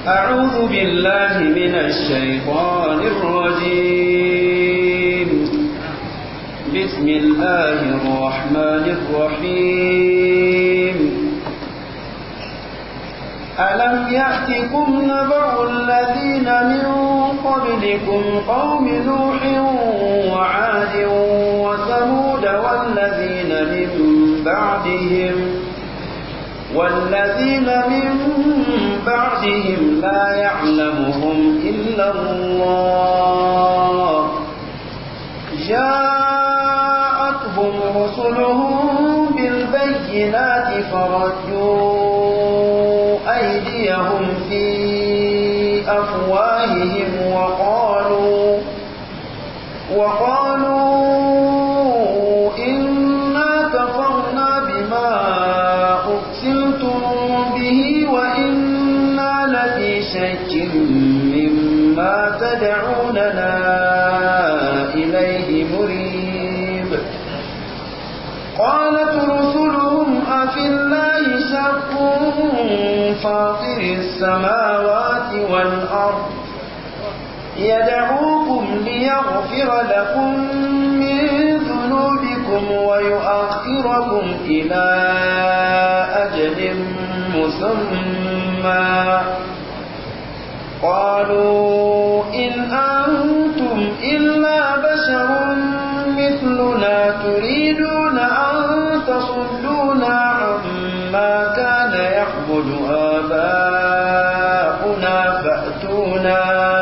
أعوذ بالله من الشيطان الرجيم بسم الله الرحمن الرحيم ألم يأتكم نبأ الذين من قبلكم قوم نوح وعاد وثمود والذين من بعدهم والذين من بعدهم لا يعلمهم إلا الله جاءتهم رسلهم بالبينات فردوا أيديهم في أفواههم وقالوا وقالوا إنا كفرنا بما أرسلتم به وإنا لفي شك مما تدعوننا إليه مريب قالت رسلهم أفي الله شك فاطر السماوات والأرض يدعوكم ليغفر لكم من ذنوبكم ويؤخركم إلى أجل مسمى قالوا إن أنتم إلا بشر مثلنا تريدون أن تصدونا عما كان يعبد آباؤنا فأتونا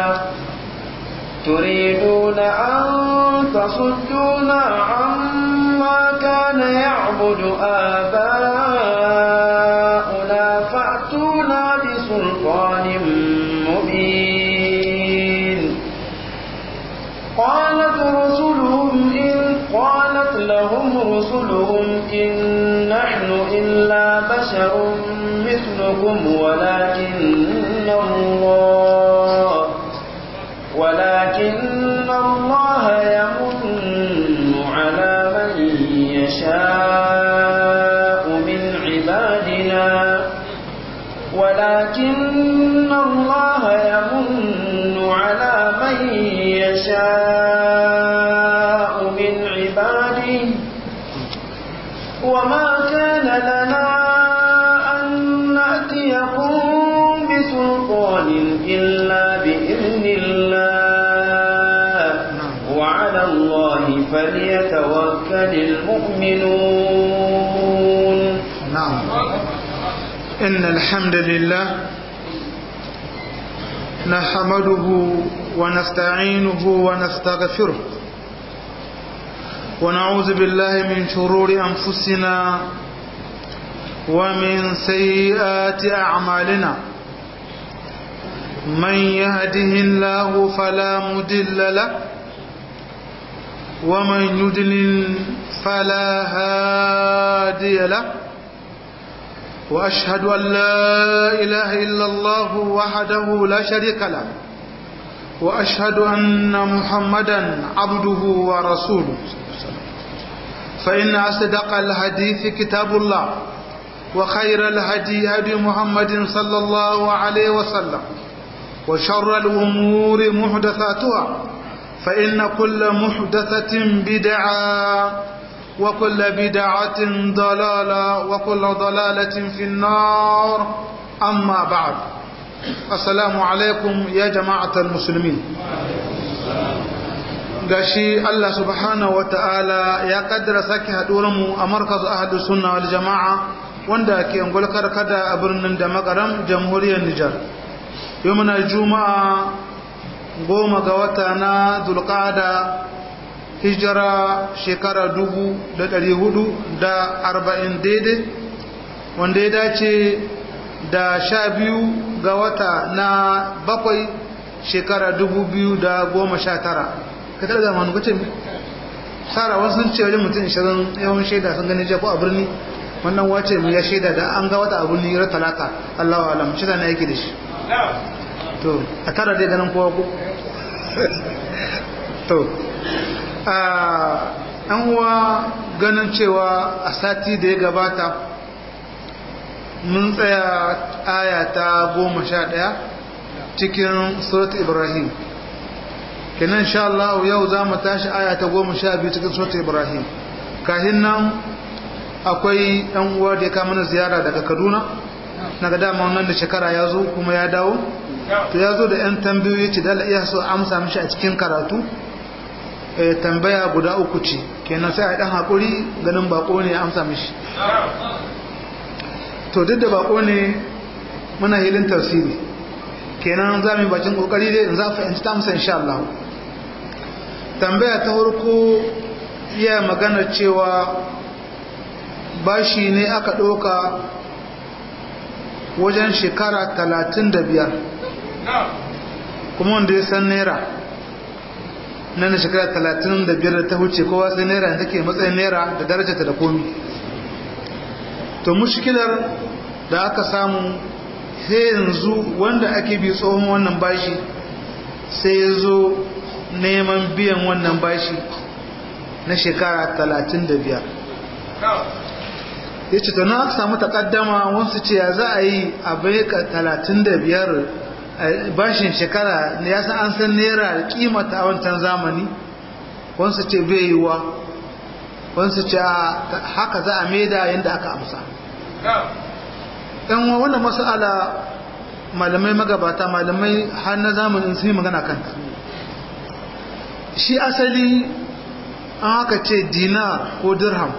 تريدون أن تصدونا عما كان يعبد آباؤنا فأتونا بسلطان مبين قالت رسلهم إن قالت لهم رسلهم إن نحن إلا بشر مثلكم ولكن الله ولكن الله يمن على من يشاء من عبادنا ولكن الله يمن على من يشاء من عباده وما كان لنا أن نأتيكم بسلطان إلا بإذن الله وعلى الله فليتوكل المؤمنون نعم إن الحمد لله نحمده ونستعينه ونستغفره ونعوذ بالله من شرور أنفسنا ومن سيئات أعمالنا من يهده الله فلا مدل له ومن يدلل فلا هادي له وأشهد أن لا إله إلا الله وحده لا شريك له وأشهد أن محمدا عبده ورسوله فإن أصدق الحديث كتاب الله وخير الهدي هدي محمد صلى الله عليه وسلم وشر الأمور محدثاتها فإن كل محدثة بدعة وكل بدعة ضلالة وكل ضلالة في النار أما بعد السلام عليكم يا جماعة المسلمين gashi Allah subhanahu wa ta'ala ya kaddara sake mu a markazu ahadu sunna wal jama'a wanda ke angulkar kada a birnin da makaram jamhuriyar Nijar yau muna juma'a goma ga wata na dulkada hijira shekara dubu da ɗari hudu da arba'in daidai wanda ya dace da sha biyu ga wata na bakwai shekara dubu biyu da goma sha tara ka tara da manu kace sara wasu sun ce wajen mutum ishirin yawan shaida sun gani ko a birni wannan wace mu ya shaida da an ga wata a birni ran talata allahu alam shi na yake da shi to a tara dai ganin kowa ko to an uwa ganin cewa a sati da ya gabata mun tsaya aya ta goma sha ɗaya cikin surat ibrahim kenan insha Allah yau za mu tashi aya ta goma sha biyu cikin surat ibrahim kahin nan akwai ɗan uwa da ya kama mana ziyara daga kaduna na ga dama wannan da shekara ya zo kuma ya dawo to ya zo da 'yan tambayoyi ce da iya so amsa mishi a cikin karatu tambaya guda uku ce kenan sai a ɗan haƙuri ganin bako ne ya amsa mishi to duk da bako ne muna hilin tafsiri kenan za mu yi bakin ƙoƙari dai in za a fahimci ta amsa insha Allah tambaya ta farko iya magana cewa bashi ne aka ɗauka wajen shekara talatin da biyar kuma wanda ya san naira nan shekara talatin da biyar da ta huce kowa sai naira da take matsayin naira da darajata da komi to mushkilar da aka samu sai yanzu wanda ake bi tsohon wannan bashi sai ya zo neman biyan wannan bashi na shekara talatin da biyar ya ce tana aka samu takaddama wasu ce ya za a yi a baika talatin da biyar bashin shekara ya san an san naira kimata a wancan zamani wasu ce bai yi wa wasu ce haka za a maida yadda aka amsa ɗan wannan masala malamai magabata malamai har na zamanin sun yi magana kanta shi asali an haka ce dinar ko dirham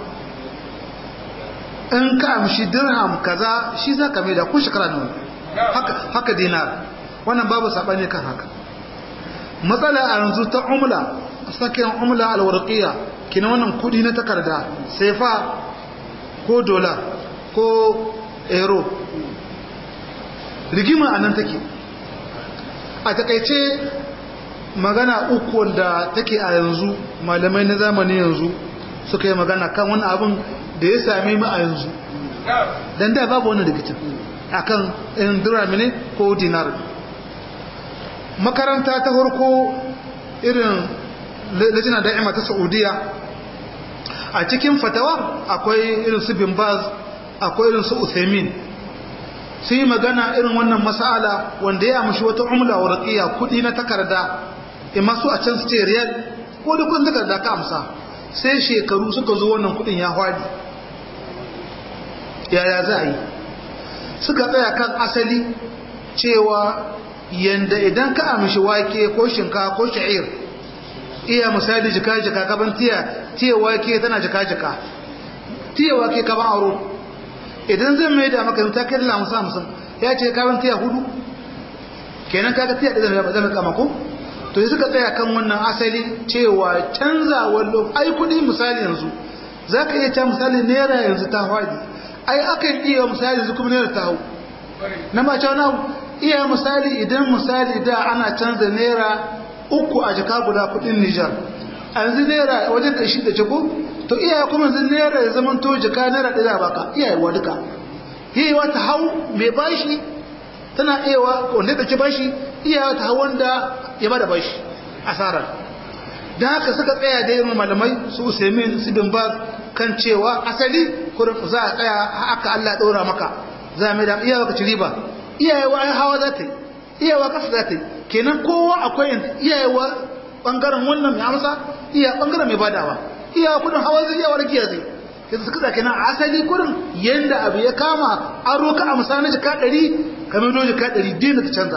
in ka amshi dirham kaza shi za ka mai da ko shekara ne haka, haka dinar wannan babu saɓani kan haka matsala a yanzu ta umla sakin umla alwarqiya kina wannan kudi na takarda sefa ko dola ko euro rigima a nan take a takaice magana uku wanda take a yanzu malamai na zamani yanzu suka yi magana kan wani abin da ya same mu a yanzu don da babu wani rikicin akan in dirami ne ko dinar makaranta ta farko irin lajina da'ima ta saudiya a cikin fatawa akwai irin su bin baz akwai irin su uthaymin sun yi magana irin wannan masala wanda ya amshi wata umla wa raqiya kudi na takarda imma su a can su ce riyal ko da kudin takarda ka amsa sai shekaru suka zo wannan kudin ya hwadi yaya za a yi suka tsaya kan asali cewa yanda idan ka amshi wake ko shinka ko sha'ir iya misali jika-jika gaban tiya tiya wake tana jika-jika tiya wake kaban aro idan zan mai da maka ta kai dala musa musan ya ce kaban tiya hudu kenan kaga tiya ɗaya zama kama ko to yi suka tsaya kan wannan asali cewa canza wallo ai kudi misali yanzu za ka iya ta misali naira yanzu ta hwadi ai akan iya misali yanzu kuma naira ta hau na ma cewa iya misali idan misali da ana canza naira uku a jaka guda kudin Nijar yanzu naira wajen kashi da ciko to iya kuma yanzu naira ya zama to jaka naira ɗaya baka iya yiwa duka yayiwa ta hau mai bashi tana iyawa wanda ta ci bashi iya ta hau wanda ya bada bashi asarar da haka suka tsaya da yin malamai su usaimin su bin kan cewa asali kurin za a tsaya haka Allah ɗora maka za a mai da iyawa ka ci riba iyayewa ai hawa za ta yi iyawa kasa za ta yi kenan kowa akwai iyayewa bangaren wannan mai amsa iya bangaren mai badawa iyawa kudin hawa zai iyawa rakiya zai yanzu suka zaki nan asali kudin yanda abu ya kama an roka amsa na jika ɗari kamar do jika ɗari dina ta canza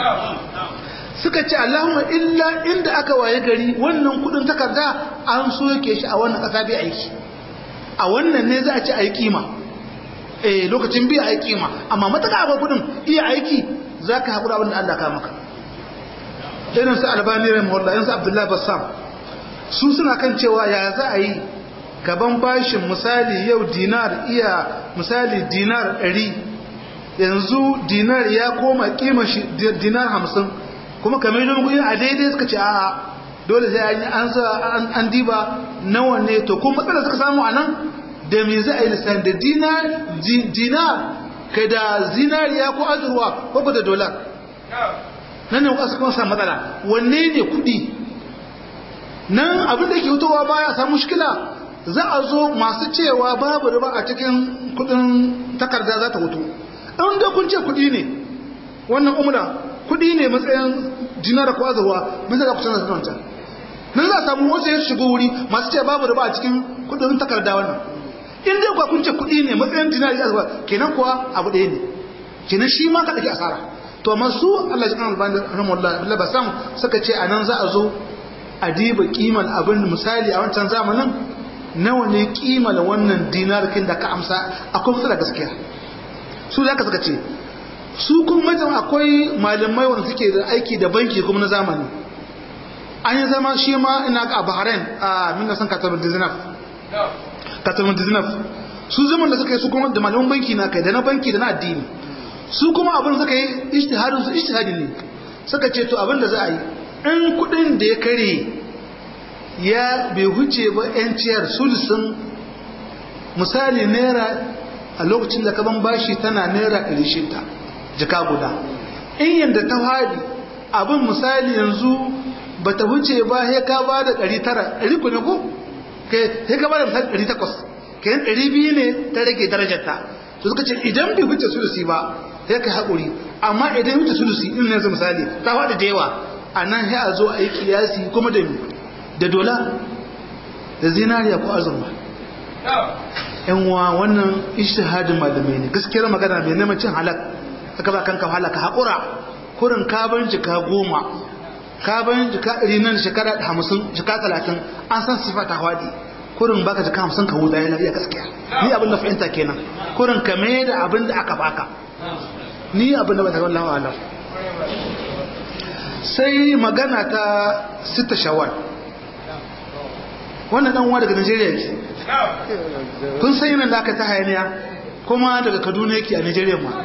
suka ce allahumma illa inda aka waye gari wannan kudin takarda an soke shi a wannan ƙasa bai aiki a wannan ne za a ci a yi kima eh lokacin biya aiki kima amma mataka akwai kudin iya aiki zaka hakura abin da Allah ka maka irin su albani rahimahullah irin su abdullahi bassam su suna kan cewa ya za a yi gaban bashin misali yau dinar iya misali dinar 100 yanzu dinar ya koma kima shi dinar 50 kuma kamar yadda muku a daidai suka ce a'a dole sai an an an diba nawa ne to kuma matsalar suka samu anan da me za a yi lissan da dinar dinar kai da zinariya ko azurwa ko da dolar nan ne wasu kuma samu matsala wanne ne kuɗi nan abin da ke hutowa baya samu mushkila za a zo masu cewa babu riba a cikin kuɗin takarda za ta hutu in da kun ce kuɗi ne wannan umra kudi ne matsayin dinar ko azurwa mun sai da ku canza wancan nan za a samu wasu ya shigo wuri masu ce babu riba a cikin kudin takarda wannan in dai kuwa kun ce kudi ne matsayin dinar da azurwa kenan kuwa abu ɗaya ne kenan shi ma ka ɗauki asara to amma su Allah ya kan albani rahimahullah billahi basam suka ce anan za a zo a diba kiman abin misali a wancan zamanin nawa ne kiman wannan dinarkin da ka amsa akwai matsala gaskiya su za ka suka ce su kuma mutum akwai malamai wanda suke da aiki da banki kuma na zamani an yi zama shi ma ina ga bahrain a minna san katabin dizinaf katabin dizinaf su zaman da suka yi su kuma da malaman banki na kai da na banki da na addini su kuma abin suka yi ijtihadin su ijtihadi ne suka ce to abin da za a yi in kudin da ya kare ya bai huce ba yanciyar sulusun misali naira a lokacin da kaban bashi tana naira 600 jika guda in yadda ta fadi abin misali yanzu ba ta huce ba ya ka ba da 900 ɗari ku ne ko? ya ka ba da misali 800 kayan 200 ne ta rage darajarta to suka ce idan bai huce sulusi ba ya ka haƙuri amma idan huce sulusi in yanzu misali ta faɗi da yawa a nan ya a zo a yi kiyasi kuma da da dola da zinariya ko azurma yanwa wannan ishtihadin malamai ne gaskiyar magana mai neman cin halak aka ba kanka halaka haƙura kurin kaban jika goma kaban jika ɗari nan shekara hamsin jika talatin an san sifa ta hawaɗi kurin baka jika hamsin ka huda yana iya gaskiya ni abin da fahimta kenan kurin ka mai da abin da aka baka ni abin da ba ta wallahu alam sai magana ta sita shawar wannan dan uwa daga Najeriya yake kun san yana da aka ta hayaniya kuma daga Kaduna yake a Najeriya ma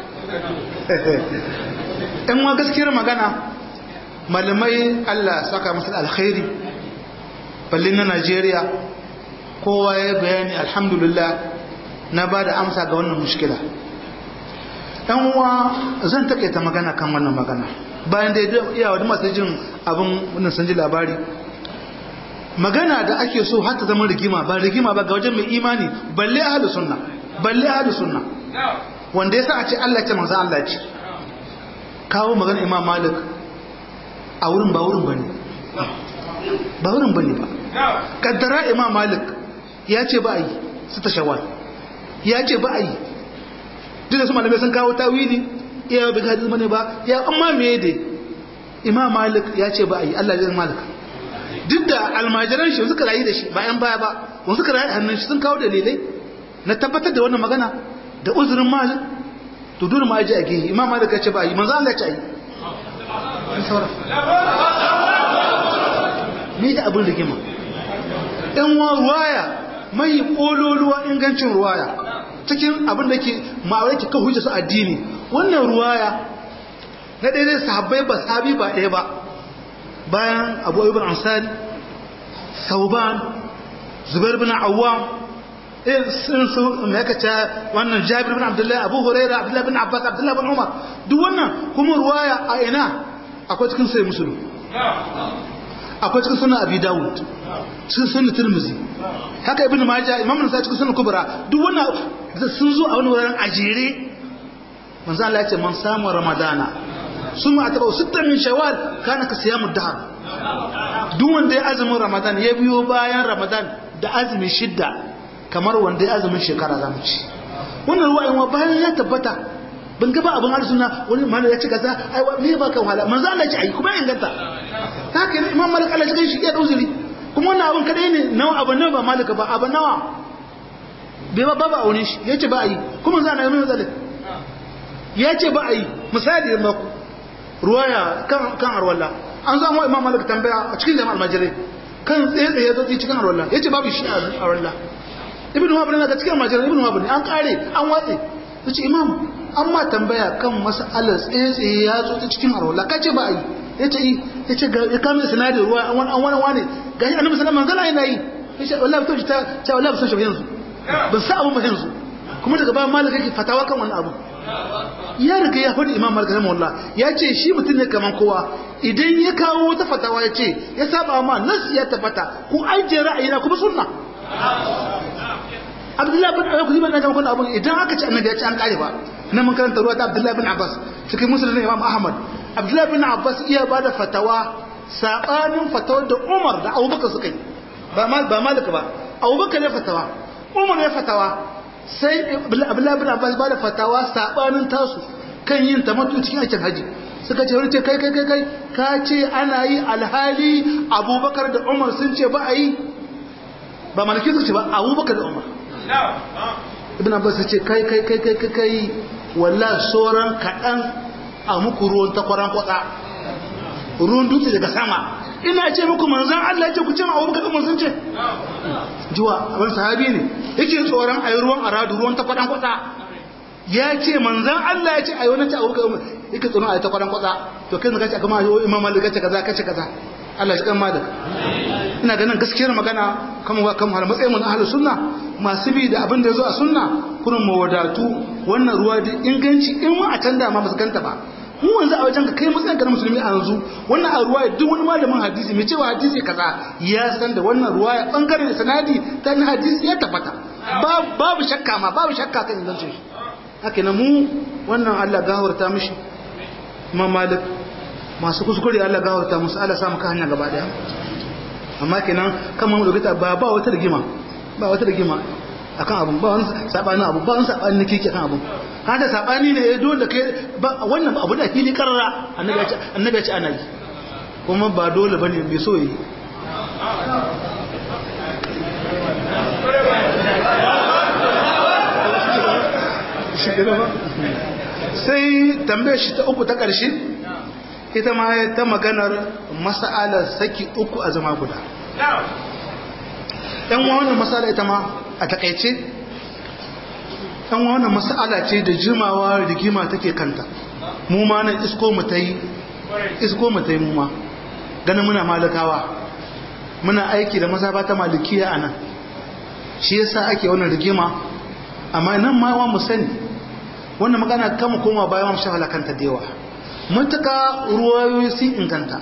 ɗan wa gaskiyar magana malamai Allah saka musu alkhairi ballin na Najeriya kowa ya bayani alhamdulillah na ba da amsa ga wannan mushkila ɗan uwa zan takaita magana kan wannan magana bayan da iya wani masu jin abin wannan sun ji labari magana da ake so har ta zama rigima ba rigima ba ga wajen mai imani balle ahlus sunna balle ahlus sunna wanda yasa a ce Allah ce manzo Allah ce kawo magana Imam Malik a wurin ba wurin bane ba wurin bane ba kaddara Imam Malik ya ce ba yi su ta shawal ya ce ba yi duk da su malamai sun kawo tawili iya bi hadisi bane ba ya amma me dai Imam Malik ya ce ba yi Allah ya Malik duk da almajiran shi suka rayu da shi bayan baya ba wani suka rayu hannun shi sun kawo dalilai na tabbatar da wannan magana da uzurin malik to dole ma ji a gehe imam malik ya ce ba yi manzo Allah ya ce yi ni da abin rigima ɗan wa ruwaya mai ƙololuwa ingancin ruwaya cikin abin da ke ma'aurai ke kan hujja su addini wannan ruwaya na ɗaya sahabbai ba sahabi ba ɗaya ba bayan abu ayyuban ansari sauban zubair bin awwam irin su mai kaca wannan jabir bin abdullahi abu huraira abdullahi bin abbas abdullahi bin umar duk wannan kuma ruwaya a ina akwai cikin sai musulun akwai cikin sunan abi dawud cikin sunan tirmizi haka ibn majah imam nasa cikin sunan kubra duk wannan sun zo a wani wurin ajere manzo Allah ya ce man samu ramadana ثم أتبعوا ستة من شوال كان كصيام الدهر دون دي أزم رمضان يبيو بايان رمضان da azumin shidda kamar wanda ya azumin shekara zamu ci wannan ruwa in bayan ya tabbata ban ga ba abin arzuna wani mallam ya ci kaza ai wa me ba kan wahala manzo Allah ya ci ai kuma ya inganta haka ne imam malik Allah ya shi ya dauzuri kuma wannan abin kadai ne nawa abin nawa ba malika ba abin nawa bai ba ba aune shi yace ba ai kuma za na yi mai zalik yace ba ai misali da maku ruwaya kan kan arwalla an zama imam malik tambaya a cikin jama'a almajirai kan tsaye tsaye zo cikin arwalla yace babu shi a arwalla ibnu wahab ne ga cikin almajirai ibnu wahab ne an kare an watse yace imam an ma tambaya kan mas'alar tsaye tsaye ya zo cikin arwalla kace ba ai yace yi yace ga ya kame sinadin ruwa an wani an wani wani gashi annabi sallallahu alaihi wasallam yana yi yace wallahi to ta ta wallahi ba san shi yanzu ban sa abu ba yanzu kuma daga bayan malik yake fatawa kan wannan abu ya riga ya faɗi imam malik rahimahullah ya ce shi mutum ne kaman kowa idan ya kawo wata fatawa ya ce ya saba ma nas ya tabbata ku ajiye ra'ayina kuma sunna abdullahi bin ayyuka zai bana jama'a abun idan aka ce annabi ya ce an kare ba na mun karanta ruwa ta abdullahi bin abbas cikin musulun imam ahmad abdullahi bin abbas iya ba da fatawa saɓanin fatawar da umar da abubakar suka yi ba malika ba abubakar ya fatawa umar ya fatawa sai abdullahi bin abbas ba da fatawa saɓanin tasu kan yin tamattu cikin aikin haji suka ce wani ce kai kai kai kai ka ce ana yi alhali abubakar da umar sun ce ba a yi ba malaki suka ce ba abubakar da umar ibn abbas ce kai kai kai kai kai kai walla sauran kaɗan a muku ruwan takwaran kwatsa ruwan dutse daga sama ina ce muku manzan Allah ce ku ce ma abubakar da umar sun ce jiwa abin sahabi ne yake tsoron a yi ruwan aradu ruwan takwaran kwatsa ya ce manzan Allah ya ce a yi wani ta abubakar umar yake tsoron a yi takwaran kwatsa to kai zaka ce a gama yi imam malik kace kaza kace kaza Allah shi kan malik ina ganin gaskiyar magana kan wa kan matsayin mu na ahlus sunna masu bi da abin da yazo a sunna kurin mawadatu wannan ruwa da inganci in ma a tanda ma basu ganta ba mu wanzu a wajen ka kai matsayin na musulmi a yanzu wannan a ruwa duk wani malamin hadisi mai cewa hadisi kaza ya san da wannan ruwa ya bangaren sanadi ta na hadisi ya tabbata babu shakka ma babu shakka kan ingancin shi haka na mu wannan Allah gawarta mishi imam malik masu kuskure Allah gawarta musu Allah samu ka hanya gaba daya amma kenan kan mu dogita ba ba wata rigima ba wata rigima akan abun ba wani sabani abu ba wani sabani nake akan abun kada sabani ne dole kai ba wannan abu da fili karara annabi ya ce annabi ya ce ana yi kuma ba dole bane bai so yi sai tambayar shi ta uku ta ƙarshe ita ma ta maganar masa'alar saki uku a zama guda ɗan wannan masala ita ma a taƙaice ɗan wannan masala ce da jimawa rigima take kanta mu ma nan isko mu ta yi isko mu ta yi mu ma ganin muna malakawa muna aiki da mazaba ta malikiya a nan shi yasa ake wannan rigima amma nan ma wa mu sani wannan magana kama koma bayan mu shahala kanta da yawa mutaka ruwayoyi sun inganta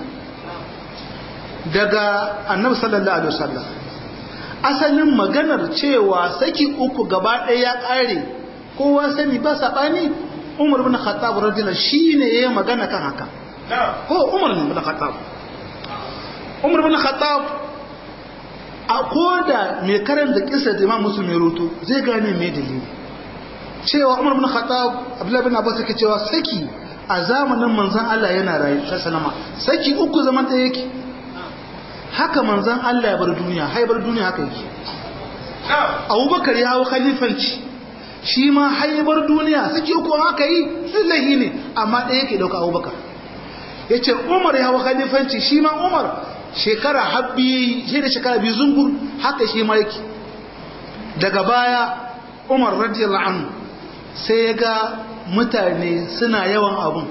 daga annabi sallallahu alaihi wasallam asalin maganar cewa saki uku gaba ɗaya ya ƙare kowa sani ba saɓani umar bin khattab radiyallahu shine yayin magana kan haka ko umar bin khattab umar bin khattab a koda mai karanta kisa da imam muslim ya roto zai gane mai dalili cewa umar bin khattab abdullahi bin abbas yake cewa saki a zamanin manzon Allah yana rayu sallama saki uku zaman da yake haka manzon Allah ya bar duniya haibar duniya haka yake abubakar ya hau khalifanci shi ma haibar duniya saki uku haka yi lillahi ne amma ɗaya yake ɗauka abubakar ya ce umar ya hau khalifanci shi ma umar shekara habbi shi da shekara biyu zungur haka shi ma yake daga baya umar radiyallahu anhu sai ya ga mutane suna yawan abun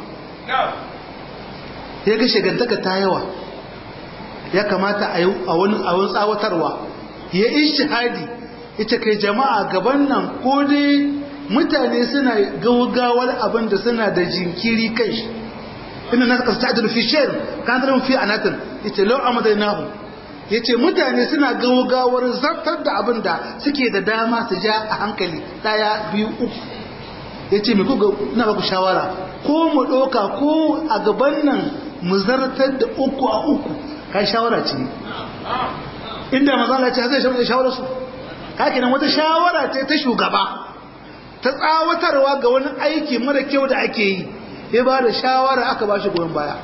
ya ga shigantaka ta yawa ya kamata a wani awon tsawatarwa ya ishtihadi ita kai jama'a gaban nan ko dai mutane suna gaugawar abin da suna da jinkiri kai shi ina na kasa ta'adul fi shayr kan da fi anatin ita law amadnahu yace mutane suna gaugawar zartar da abin da suke da dama su ja a hankali daya biyu uku yace me ku ina baku shawara ko mu doka ko a gaban nan mu zartar da uku a uku kai shawara ce inda manzo ce zai shawo shawara su kake nan wata shawara ce ta shugaba ta tsawatarwa ga wani aiki mara kyau da ake yi ya ba da shawara aka ba shi goyon baya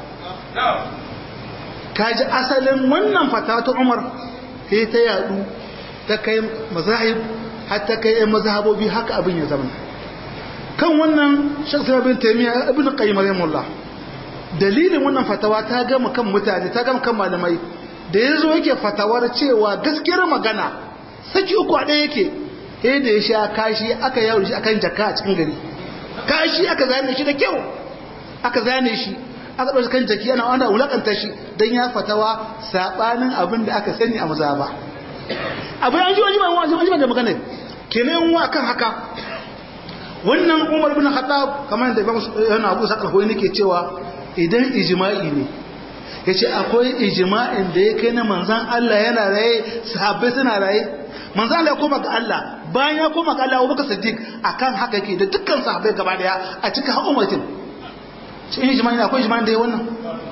kaji asalin wannan fata ta umar sai ta yadu ta kai mazahib har ta kai yan mazhabobi haka abin ya zama kan wannan shakhsiyar bin taymiya ibn qayyim rahimahullah dalilin wannan fatawa ta gama kan mutane ta gama kan malamai da yazo yake fatawar cewa gaskiyar magana saki uku a ɗaya yake sai da ya sha kashi aka yawo shi akan jaka a cikin gari kashi aka zane shi da kyau aka zane shi aka ɗauki kan jaki ana wanda wulakanta shi don ya fatawa saɓanin abin da aka sani a maza ba abin an ji wani wani wani da magana kenan wa kan haka wannan umar bin khattab kamar da yana abu sakar hoyi nake cewa idan ijma'i ne ya ce akwai ijma'in da ya kai na manzan Allah yana raye sahabbai suna raye manzan Allah ya koma ga Allah bayan ya koma ga Allah Abubakar Siddiq akan haka yake da dukkan sahabbai gaba daya a cikin haƙumatin cikin jima'i akwai jima'i da ya wannan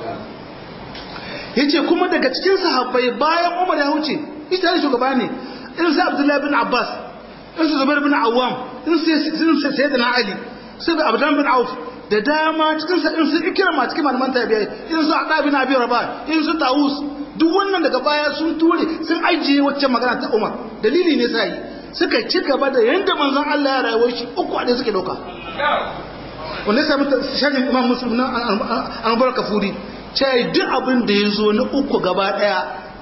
yace kuma daga cikin sahabbai bayan Umar ya huce ita ne shugaba ne irin sai Abdullahi bin Abbas irin su Zubair bin Awwam irin sai Sayyidina Ali sai Abdullah bin Auf da dama cikin sa irin su Ikrama cikin malaman tabi'ai irin su Aba bin Abi Rabah irin su Tawus duk wannan daga baya sun ture sun ajiye wacce magana ta Umar dalili ne sai suka ci gaba da yanda manzon Allah ya rayuwar shi uku a suke dauka wanda ya samu shagin Imam Muslim na an barka furi ce duk abin da ya zo na uku gaba daya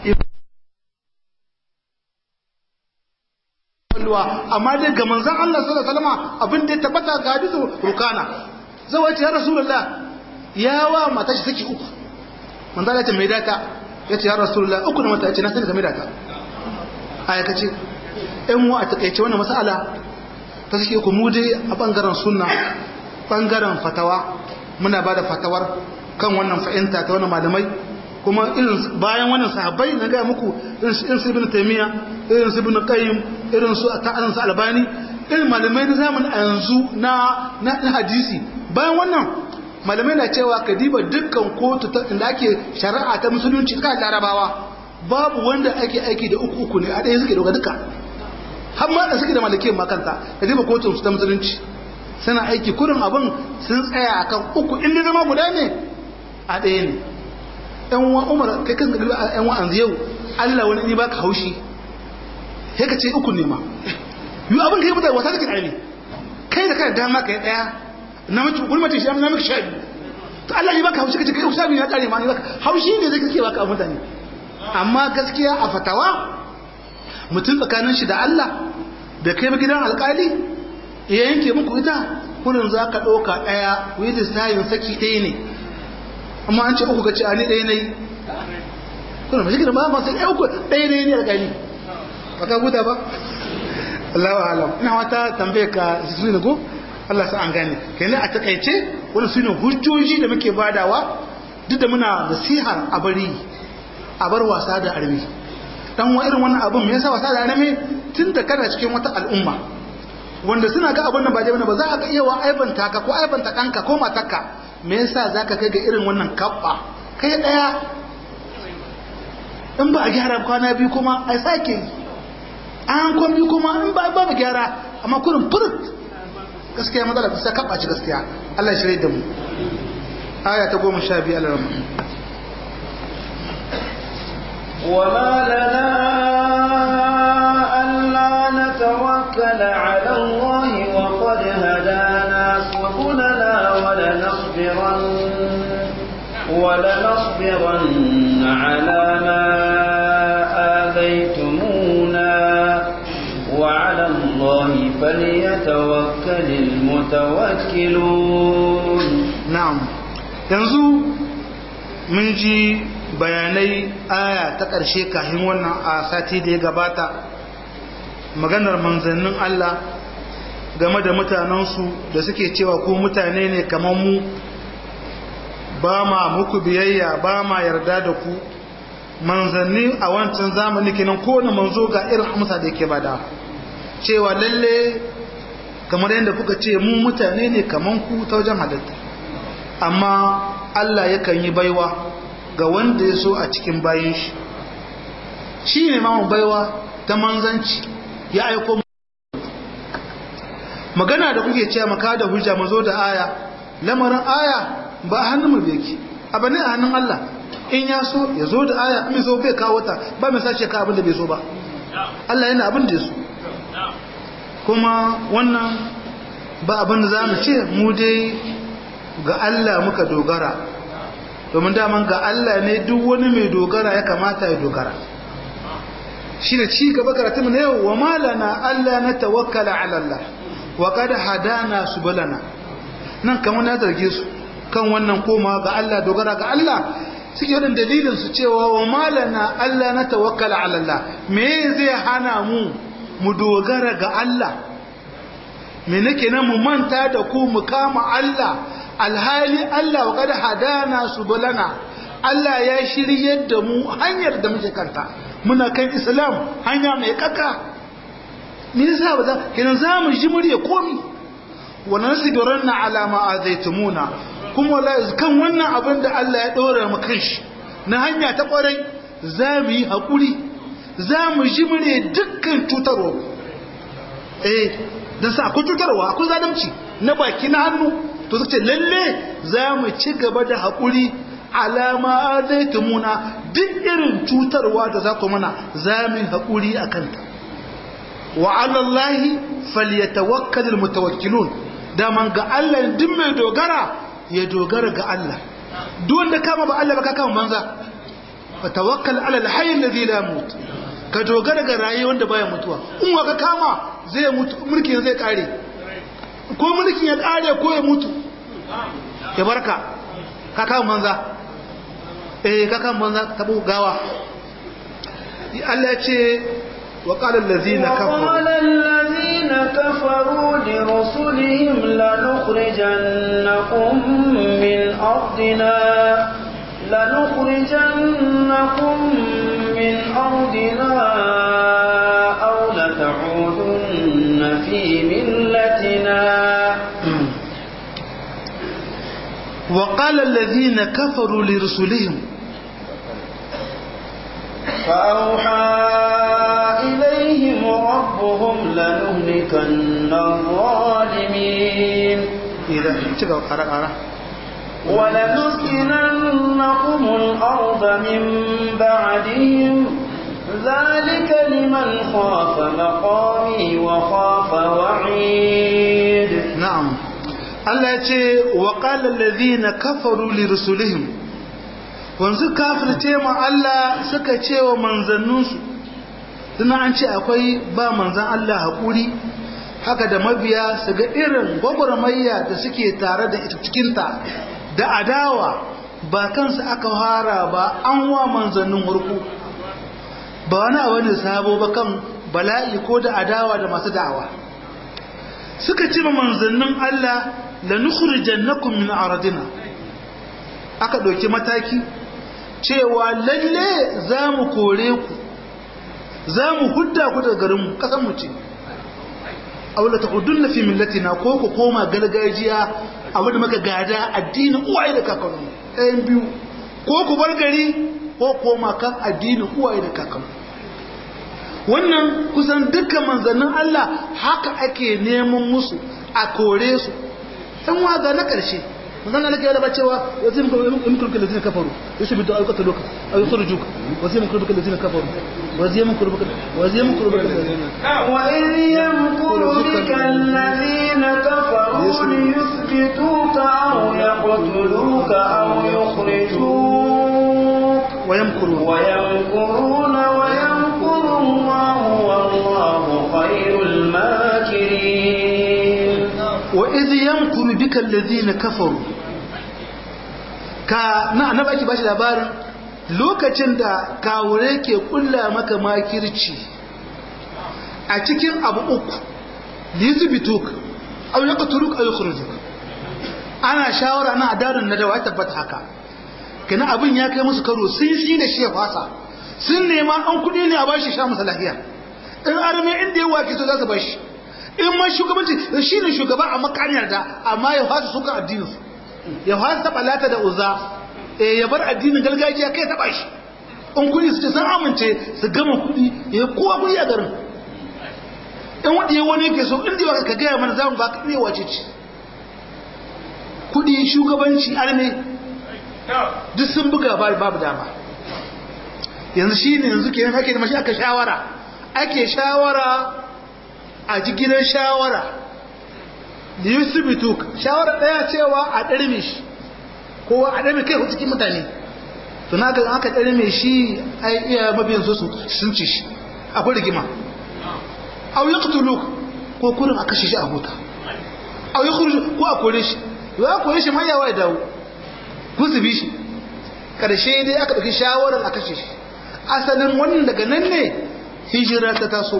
amma dai ga manzan Allah sallallahu alaihi wasallam abin da ya tabbata ga hadisu rukana zawai ce ya rasulullah ya wa mata shi saki uku manzan Allah ya ce mai data ya ce ya rasulullah uku da mata ya ce na sani game data a ya kace ɗan wa a takaice wannan mas'ala ta suke ku mu dai a bangaren sunna bangaren fatawa muna ba da fatawar kan wannan fahimta ta wani malamai kuma irin bayan wannan sahabbai na gaya muku irin su ibn taymiya irin su ibn qayyim irin su ta'alan su albani irin malamai na zamanin a yanzu na na hadisi bayan wannan malamai na cewa ka diba dukkan kotu ta inda ake shari'a ta musulunci ta larabawa babu wanda ake aiki da uku uku ne a ɗaya suke dauka duka har ma da suke da malakiyar makanta ka diba kotun su ta musulunci suna aiki kurin abin sun tsaya akan uku inda zama guda ne a ɗaya ne ‘yan wa umar kai kan gari a ‘yan wa'an yau Allah wani ne ba ka haushi sai ka ce uku ne ma yi abin ka yi mutane wasa kake ɗaya kai da kai dama ka yi ɗaya na mace wani mace shi na miki sha biyu to Allah ne ba ka haushi ka ce kai sha biyu ya ƙare ma ne ba haushi ne zai kake ba ka mutane amma gaskiya a fatawa mutum tsakanin shi da Allah da kai ba gidan alƙali ya yanke muku ita kurin za ka ɗauka ɗaya wai lissayin saki ɗaya ne amma an ce uku ga ci a ni ɗaya na yi kuna mashi gina ba masu ɗaya uku ɗaya na yi ne a gani ba ka guda ba Allah wa alam ina wata tambaye ka su ne ko Allah sa an gane kenan a takaice wani su ne hujjoji da muke badawa duk da muna nasihar a bari a bar wasa da armi dan wa irin wannan abun me yasa wasa da armi tun da kana cikin wata al'umma wanda suna ga abin nan ba jami'a ba za a ga iya wa aibanta ka ko aibanta ɗanka ko matarka me yasa za ka kai ga irin wannan kabba kai ɗaya in ba a gyara kwana biyu kuma a sake yi an kwan biyu kuma in ba ba gyara amma kurin furut gaskiya matsala ta sa kabba ci gaskiya Allah ya shirya da mu aya ta goma sha biyu alarama وما لنا ألا نتوكل على الله وقد هدانا سبلنا ولنصبرن ولنصبرن على ما آذيتمونا وعلى الله فليتوكل المتوكلون na'am yanzu mun ji bayanai aya ta ƙarshe kafin wannan a sati da ya gabata maganar manzannin Allah game da mutanensu da suke cewa ko mutane ne kamar mu ba ma muku biyayya ba ma yarda da ku manzanni a wancan zamani kenan kowane manzo ga irin amsa da yake bada cewa lalle kamar yadda kuka ce mu mutane ne kamar ku ta wajen halitta amma Allah yakan yi baiwa ga wanda ya so a cikin bayan shi shi ne mamu baiwa ta manzanci ya aiko magana da kuke cewa maka da hujja mazo da aya lamarin aya ba a hannun mu yake abu ne a hannun Allah in ya so ya zo da aya in so bai kawo ta ba mai sace ka abin da bai so ba Allah yana abin da ya so kuma wannan ba abin da za mu ce mu dai ga Allah muka dogara domin daman ga Allah ne duk wani mai dogara ya kamata ya dogara shi ne ci gaba karatun na yau wa malana Allah na tawakkala ala Allah wa qad hadana subulana nan kamar na zarge su kan wannan koma ga Allah dogara ga Allah suke yin dalilin su cewa wa malana Allah na tawakkala ala Allah me zai hana mu mu dogara ga Allah me nake nan mu manta da ku mu kama Allah alhali Allah wa kada hadana subulana Allah ya shiryar da mu hanyar da muke kanta muna kan Islam hanya mai kaka me yasa ba za kenan za mu ji murya komi wa nasbiranna ala ma azaitumuna kuma wallahi kan wannan abin da Allah ya ɗora mu kanshi na hanya ta ƙwarai za mu yi haƙuri za mu ji mure dukkan cutarwa eh don sa akwai cutarwa akwai zalunci na baki na hannu to suka ce lalle za mu ci gaba da haƙuri alama azaitumuna duk irin cutarwa da za ku mana za mu yi haƙuri a kanta wa alallahi falyatawakkalul mutawakkilun daman ga Allah duk mai dogara ya dogara ga Allah duk wanda kama ba Allah ba ka kama banza fa tawakkal ala alhayy alladhi la yamut ka dogara ga rayuwar wanda baya mutuwa in wa ka kama zai mutu mulkin zai kare ko mulkin ya kare ko ya mutu ya barka ka kama banza eh ka kama banza tabo gawa Allah ya ce وقال الذين كفروا وقال الذين كفروا لرسلهم لنخرجنكم من أرضنا لنخرجنكم من أرضنا أو لتعودن في ملتنا وقال الذين كفروا لرسلهم فأوحى إليهم ربهم لنهلكن الظالمين إذا تقرأ قرأ قرأ ولنسكننكم الأرض من بعدهم ذلك لمن خاف مقامي وخاف وعيد نعم الله يتي وقال الذين كفروا لرسلهم wanzu kafirce ma Allah suka ce wa manzanninsu suna an ce akwai ba manzan Allah haƙuri haka da mabiya su ga irin gwagwarmayya da suke tare da ita cikinta da adawa ba kansu aka fara ba an wa manzannin warku ba wani abu ne sabo ba kan bala'i ko da adawa da masu da'awa suka ce ma manzannin Allah la nukhrijannakum min ardina aka ɗauki mataki cewa lalle za mu kore ku za mu hudda ku daga garinmu ƙasanmu ce aula ta hudun na fi millatina ko ku koma gargajiya abu da maka gada addinin uwaye da kakannu ɗayan biyu ko ku bar gari ko koma kan addinin uwaye da kakannu wannan kusan dukkan manzannin Allah haka ake neman musu a kore su ɗan waga na ƙarshe manzan Allah ke yaba cewa wasu yamkur bika lazina kafaru yasu bi du'a qatalu ka aw yukhrijuk wasu yamkur bika lazina kafaru wasu yamkur bika wasu yamkur bika wa in yamkuru bika alladhina kafaru liyuthbituka aw yaqtuluka aw yukhrijuk wa yamkuruna wa yamkuruna wa yamkuru Allah wallahu khayrul makirin wa idh yamkuru bika alladhina kafaru ka na annabi ake bashi labarin lokacin da kawure ke kulla maka makirci a cikin abu uku lizbituk aw yaqtuluk aw yukhrijuk ana shawara na adarin na da wai tabbata haka kana abin ya kai musu karo sun shi da shi ya fasa sun nema an kudi ne a bashi sha masa lafiya in arme inda ya wake to za su bashi in ma shugabanci shi ne shugaba a makaniyar da amma ya fasa suka addinin su ya fasa taɓa lata da uza eh ya bar addinin gargajiya kai taɓa shi in kudi su ce sun amince su gama kudi ya kowa kudi a garin in wanda ya wani ke so inda ya ka gaya mana zamu ba ka iya wace ce kudi shugabanci arme duk sun buga babu dama yanzu shi ne yanzu ke ake da mashi aka shawara ake shawara a jigilar shawara da yusuf bituk shawara daya cewa a ɗarme shi kowa a ɗarme kai cikin mutane tuna ga aka ɗarme shi a iya mabiyan su sun ci shi akwai rigima au ya kutuluk ko kurin a kashe shi a huta au ya kuri ko a kore shi ya kore shi ma yawa ya dawo kun su bi shi ƙarshe dai aka ɗauki shawarar a kashe shi asalin wannan daga nan ne hijira ta taso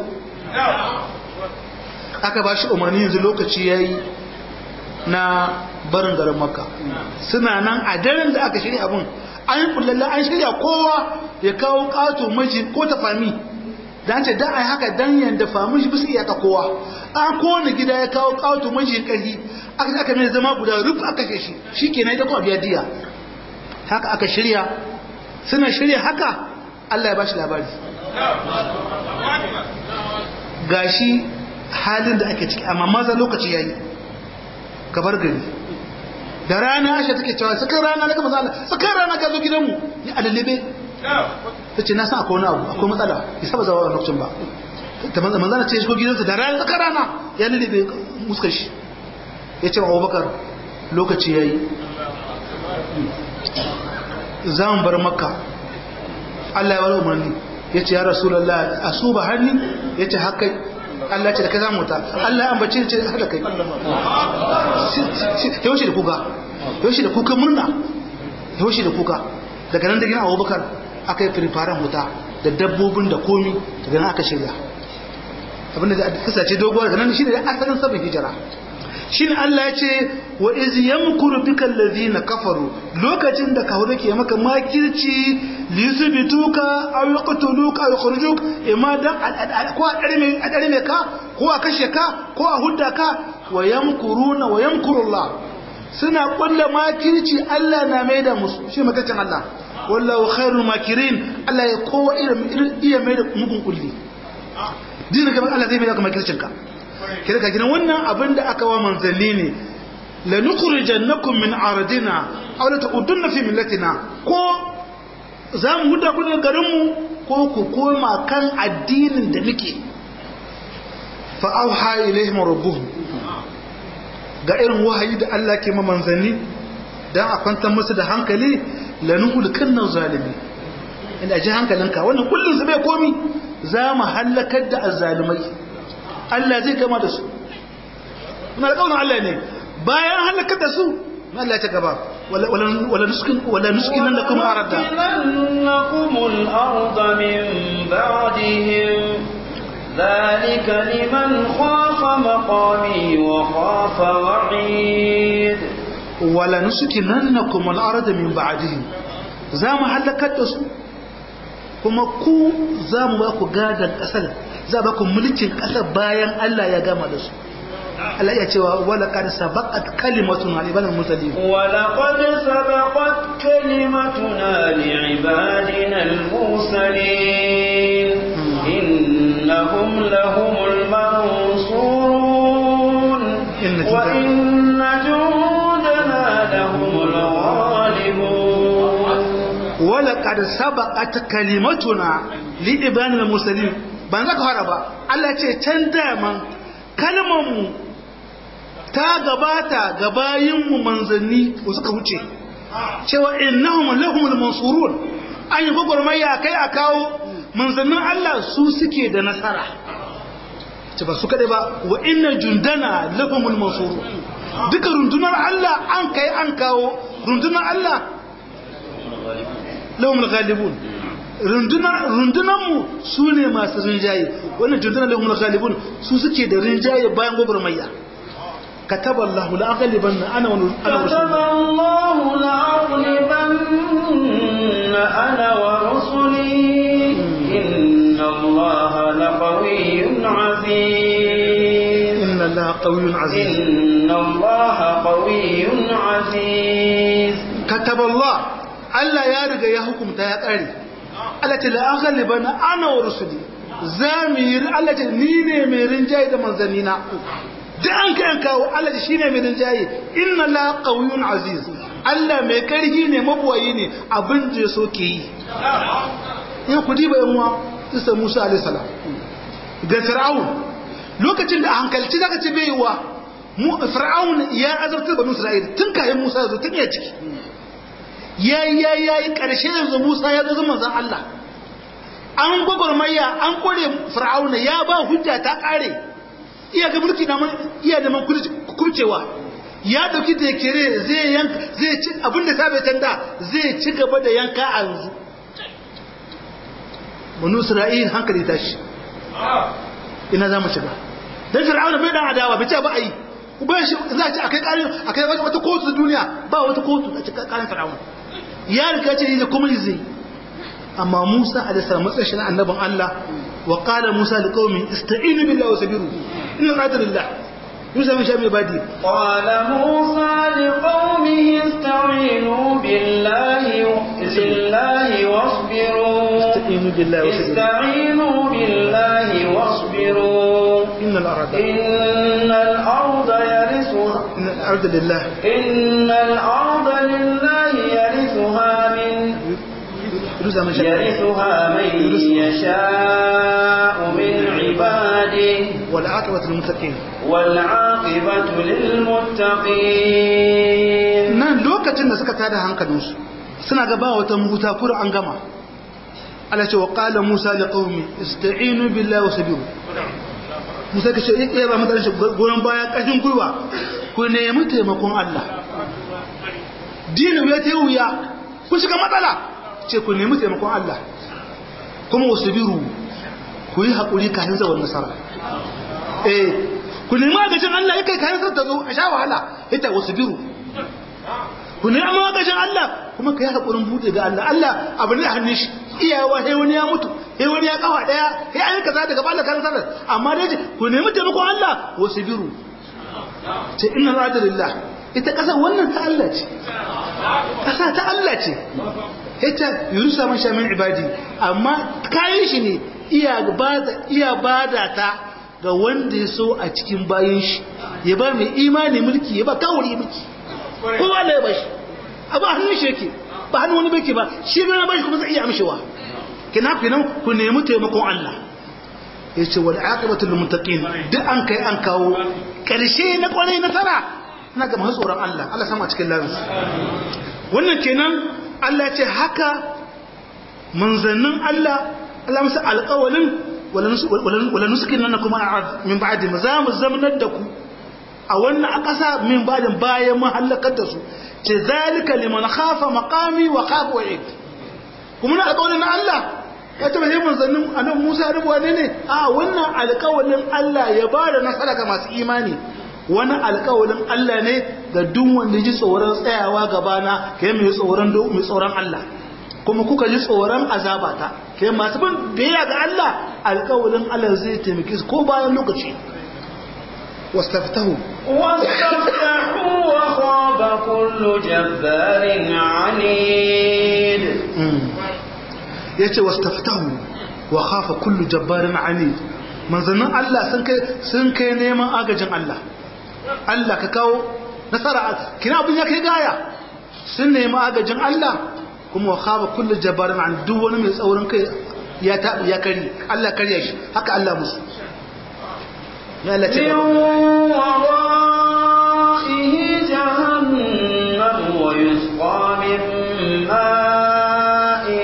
aka ba shi umarni yanzu lokaci ya yi na barin garin makka suna nan a daren da aka shirya abin an yi kullalla an shirya kowa ya kawo ƙato maji ko ta fami da an ce dan a haka dan yanda famin shi bisa iyaka kowa an kowane gida ya kawo ƙato maji ƙarfi aka aka mai zama guda ruf aka kashe shi shi kenan ita kuma biya diya haka aka shirya suna shirya haka Allah ya bashi labari gashi halin da ake ciki amma maza lokaci yayi gabar gari da rana Aisha take cewa sakar rana daga manzo Allah sakar rana ka zo gidanmu ya alalibe tace na san akwai wani abu akwai matsala ya saba zawa lokacin ba ta manzo manzo ce shi ko gidansa da rana sakar rana ya lalibe muskar shi ya ce wa Abubakar lokaci yayi za mu bar makka Allah ya wani umarni ya ce ya rasulallah a su ba hannu ya ce haka Allah ce da kai zamu ta Allah ya ambace ce haka kai yaushe da kuka yaushe da kuka murna yaushe da kuka daga nan da gina abubakar aka yi firfaren wuta da dabbobin da komi daga nan aka shirya abinda da kasace doguwa daga nan shi ne asalin sabon hijira shine Allah ya ce wa iz yamkuru bikal ladina kafaru lokacin da kawo ke maka makirci li yusbituka aw yaqtuluka aw yukhrijuk imma dan ko a darme a darme ka ko a kashe ka ko a hudda ka wa yamkuruna wa yamkuru Allah suna kulla makirci Allah na maida musu shi makacin Allah wallahu khairul makirin Allah ya kowa irin iya maida mugun kulli dinin gaban Allah zai maida ka makircin ka kira ka gina wannan abin da aka wa manzanni ne la nukhrijannakum min ardina aw la ta'udunna fi millatina ko za mu huda ku daga garin mu ko ku koma kan addinin da muke fa auha ilaihim rabbuhum ga irin wahayi da Allah ke ma manzanni dan a kwantar musu da hankali la nuhlikanna zalimi inda ji hankalinka wannan kullun su bai komi za mu halakar da azzalimai Allah zai gama da su na alƙawarin Allah ne bayan halakar da su na Allah ta gaba wala nuskin wala nuskin nan da kuma arada لنكم الأرض من بعدهم ذلك لمن خاف مقامي وخاف وعيد wala nuskin nan na kuma arada min ba'dihim za mu halakar da su kuma ku za mu ba ku gadon ƙasar za ba ku mulkin ƙasar bayan Allah ya gama da su Allah ya cewa wala qad sabaqat kalimatuna li ibadil mursalin ولقد سبقت كلمتنا لعبادنا المرسلين إنهم لهم المنصورون إن جندنا- وإن جندنا لهم الغالبون wala qad sabaqat kalimatuna li ibadil mursalin ban zaka fara ba Allah ya ce can daman kalmar mu ta gabata ga bayinmu manzanni ko suka wuce cewa innahum lahumul mansurun an yi gwagwarmaya kai a kawo manzannin Allah su suke da nasara ce ba su kaɗai ba wa inna jundana lahumul mansurun duka rundunar Allah an kai an kawo rundunar Allah lahumul ghalibun rundunar mu su ne masu rinjaye wannan jundunar lahumul ghalibun su suke da rinjaye bayan gwagwarmaya كتب الله لأغلبن أنا ون- أنا كتب ورسلي الله لأغلبن أنا ورسلي إن الله لقوي عزيز إن الله قوي عزيز إن الله قوي عزيز كتب الله ألا يارجى يحكم تيقري ألا لأغلبن أنا ورسلي زامير ألا نيني ميرين جاي من زنينا da an kai kawo Allah shi ne mai rinjaye inna la qawiyyun aziz Allah mai karhi ne mabuwayi ne abin da ya so ke yi in ku diba yan uwa isa Musa alaihi salam ga Fir'aun lokacin da a hankalci zaka ce bai wa mu Fir'aun ya azabtar banu Isra'ila tun kafin Musa ya zo tun ya ciki yayi yayi yayi karshe yanzu Musa ya zo zaman zan Allah an gwagwarmaya an kore Fir'aun ya ba hujja ta kare iya ga mulki na iya da man kurcewa ya dauki da kere zai yanka zai ci abinda ta bai tanda zai ci gaba da yanka a yanzu banu isra'il hankali tashi ina za mu shiga dan fir'auna bai dan adawa bai ce ba ai ba shi za a ci akai karin akai wata kotu duniya ba wata kotu a cikin karin fir'auna ya riga ce yi kuma zai amma Musa alaihi salam matsayin shi na annabin Allah wa qala Musa liqaumin ista'inu billahi wa sabiru inna qadra lillah yusa min shami ibadi قال موسى لقومه استعينوا بالله بالله واصبروا استعينوا بالله واصبروا استعينوا بالله واصبروا إن الأرض إن الأرض يرثها إن الأرض لله إن الأرض لله يرثها من يوسا من شami يرثها من يشاء من عباده والعاقبة للمتقين والعاقبة للمتقين nan lokacin da suka tada hankalinsu suna gaba wata mahuta kura an gama Allah ce wa qala Musa li qaumi ista'inu billahi wa sabiru Musa kace eh ba mutane shi goran baya kashin gurwa ku nemi taimakon Allah dinu ya tayi wuya ku shiga matsala ce ku nemi taimakon Allah kuma wasabiru ku yi hakuri kafin zawar nasara eh ku nemi agajin Allah yake kafin sa ta zo a sha wahala ita wasabiru ku ne amma gashin Allah kuma ka yi haƙurin buɗe ga Allah Allah abu ne a hannun shi iyawa sai wani ya mutu sai wani ya kafa ɗaya sai an kaza daga bala kan sanar amma dai ce ku nemi taimakon Allah wasu biru ce inna rada lillah ita ƙasa wannan ta Allah ce ƙasa ta Allah ce ita yurusa man sha min ibadi amma kayan shi ne iya bada iya bada ta ga wanda ya so a cikin bayan shi ya ba mai imani mulki ya ba kawuri mulki kowa da ya bashi a ba hannun shi yake ba hannun wani bake ba shi bai na bashi kuma zai iya amshewa kina finan ku nemi taimakon Allah ya ce wal aqibatu lil muttaqin duk an kai an kawo karshe na kwarai na tara na ga masu tsoron Allah Allah sama cikin lafiya wannan kenan Allah ce haka manzannin Allah Allah musu alƙawalin wala nusukin nan kuma min ba'di za mu zamanar da ku a wannan a ƙasa min ba'din bayan mun halakar da su ce zalika liman khafa maqami wa khafa wa'id kuma na alƙawalin na Allah ya taba yi manzannin annabi Musa rubuwa ne ne a wannan alƙawalin Allah ya ba da nasara ga masu imani wani alƙawalin Allah ne ga duk wanda ji tsoron tsayawa gabana kai mai tsoron mai tsoron Allah kuma kuka ji tsoron azabata kai masu bin biyayya ga Allah alƙawalin Allah zai taimake su ko bayan lokaci wastaftahu واستفتحوا وخاب كل جبار عنيد yace wastaftahu wa khafa kullu jabbarin anid manzannin Allah sun kai sun kai neman agajin Allah Allah ka kawo nasara kina abin ya kai gaya sun nemi agajin Allah kuma wa khaba kullu jabbarin an duk wani mai tsaurin kai ya ta ya kari Allah kariya shi haka Allah musu ya Allah ce من ورائه جهنم ويسقى من ماء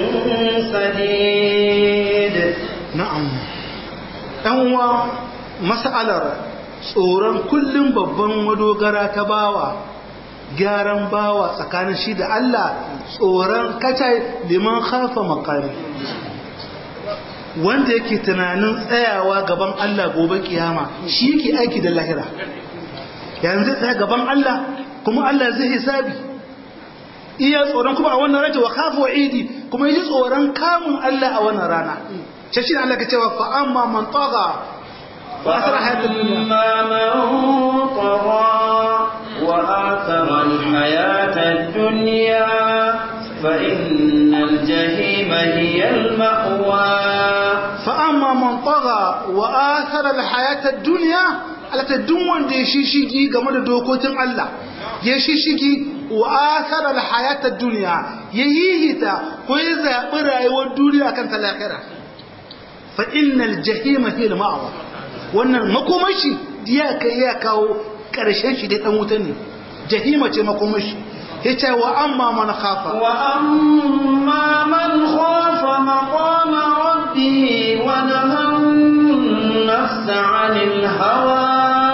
سديد na'am ɗan uwa mas'alar tsoron kullum babban madogara ta bawa gyaran bawa tsakanin shi da Allah tsoron kacai liman khafa makami wanda yake tunanin tsayawa gaban Allah gobe kiyama shi yake aiki da lahira yanzu zai tsaya gaban Allah kuma Allah zai hisabi iya tsoron kuma a wannan rage wa khafa wa'idi kuma yi tsoron kamun Allah a wannan rana sai shi Allah ka cewa fa amma man tagha wa asra hayatul dunya فأما من طغى وآثر الحياة الدنيا فإن الجحيم هي المأوى fa amma man tagha wa athara al-hayata ad-dunya alata duk wanda ya shishigi game da dokokin Allah ya shishigi wa athara al-hayata ad-dunya ya hihita ko ya zabi rayuwar duniya kan ta lahira fa innal jahima hiya al-ma'wa wannan makomashi ya kai ya kawo karshen shi dai dan wuta ne jahima ce makomashi yace wa amma man khafa وأما من خاف مقام ربه ونهى النفس عن الهوى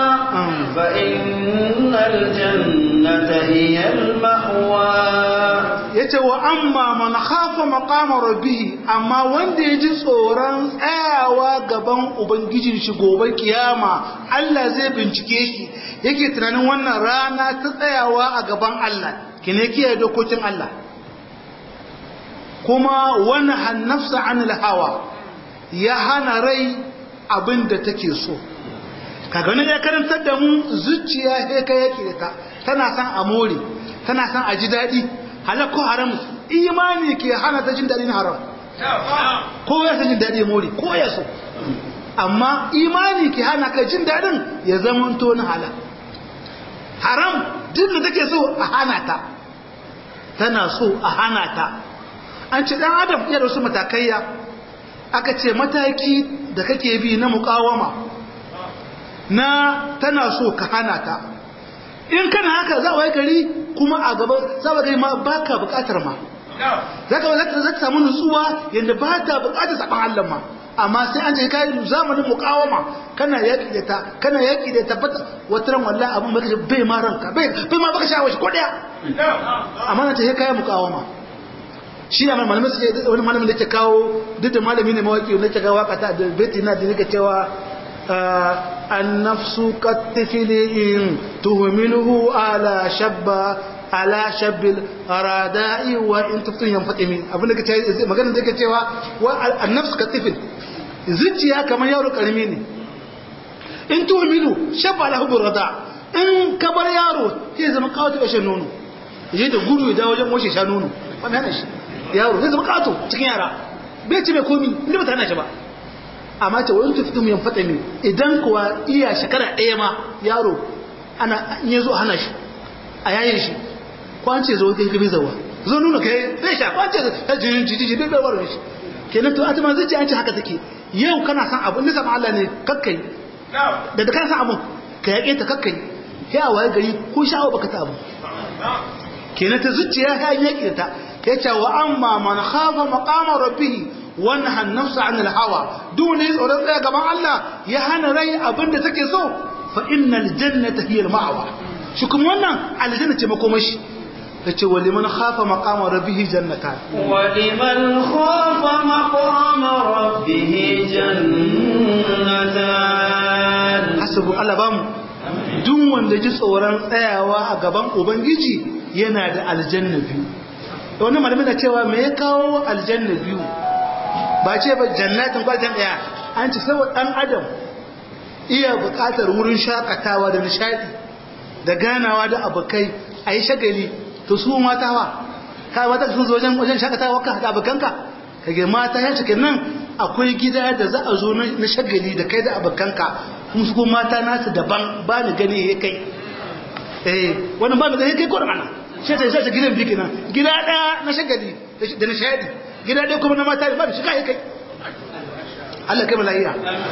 فإن الجنة هي المأوى yace wa amma man khafa maqama rabbih amma wanda ya ji tsoron tsayawa gaban ubangijin shi gobe kiyama Allah zai bincike shi yake tunanin wannan rana ta tsayawa a gaban Allah kine kiyaye dokokin Allah kuma wani hannafsa anil hawa ya hana rai abin da take so kaga wani ya karantar da mu zuciya sai ka yake da ta tana san a more tana san a ji daɗi halal ko haram imani ke hana ta jin daɗin haram ko ya san jin daɗi more ko ya so amma imani ke hana ka jin daɗin ya zama to na halal haram duk da take so a hana ta tana so a hana ta an ce dan adam iya da wasu matakaiya aka ce mataki da kake bi na mukawama na tana so ka hana ta in kana haka za a gari kuma a gaba za a gari ma baka bukatar ma za ka za ta samu nutsuwa yadda ba ta bukatar saban Allah ma amma sai an je kai zamanin mukawama kana yaki da ta kana yaki da tabbata wata ran wallahi abun baka bai ma ranka bai bai ma baka shawo shi ko daya amma na ce kai mukawama shi ne malamin su wani malamin da ke kawo duk da malami ne mawaki wanda ke kawo wakata da beti na da nika cewa النفس كالطفل إن تهمله على شب على شب الراداء وإن تفتن ينفتمي abin da kace magana da kace cewa wa an-nafs katifil zuciya kamar yaro karimi ne in tuhmilu shabba ala hubur rada in ka bar yaro sai zama kawato ya shan nono yaje da gudu da wajen moshe sha nono wannan shi yaro sai zama kawato cikin yara bai ci mai komi inda ba ta hana shi ba amma ce wani tufi mu yamfata ne idan kuwa iya shekara ɗaya ma yaro ana in ya zo hana shi a yayin shi kwance zo kai gabi zawa zo nuna kai zai sha kwance ta jirin jijiji bai bai warin shi kenan to atuma zai ce an ce haka take yau kana san abu nisa ma Allah ne kakkai da da kana san abu ka yaƙe ta kakkai sai a waye gari ko sha'awa baka ta abu kenan ta zuciya ya yaƙe ta ya ce wa amma man khafa maqama rabbih wanha an-nafsa 'an al-hawa duk ne tsoron tsaya gaban Allah ya hana rai abinda take so fa innal jannata hiya al-ma'wa shi kuma wannan aljanna ce makomashi yace wa liman khafa maqama rabbih jannatan wa liman khafa maqama rabbih jannatan hasabu Allah bamu duk wanda ji tsoron tsayawa a gaban ubangiji yana da aljanna biyu wannan malamin na cewa me ya kawo aljanna biyu ba ce ba jannatin kwaljan daya an ci saboda dan adam iya buƙatar wurin shakatawa da nishadi da ganawa da abokai a yi shagali to su mata wa ka mata sun zo wajen wajen shakatawa ka da abokanka kage mata ya cikin nan akwai gida da za a zo na shagali da kai da abokanka kuma su kuma mata nasu daban ba ni gani ya kai eh wannan ba ni gani kai ko da mana sai ta sai gidan biki nan gida daya na shagali da nishadi gida ɗaya kuma na mata ba da shiga ya kai Allah kai malaiya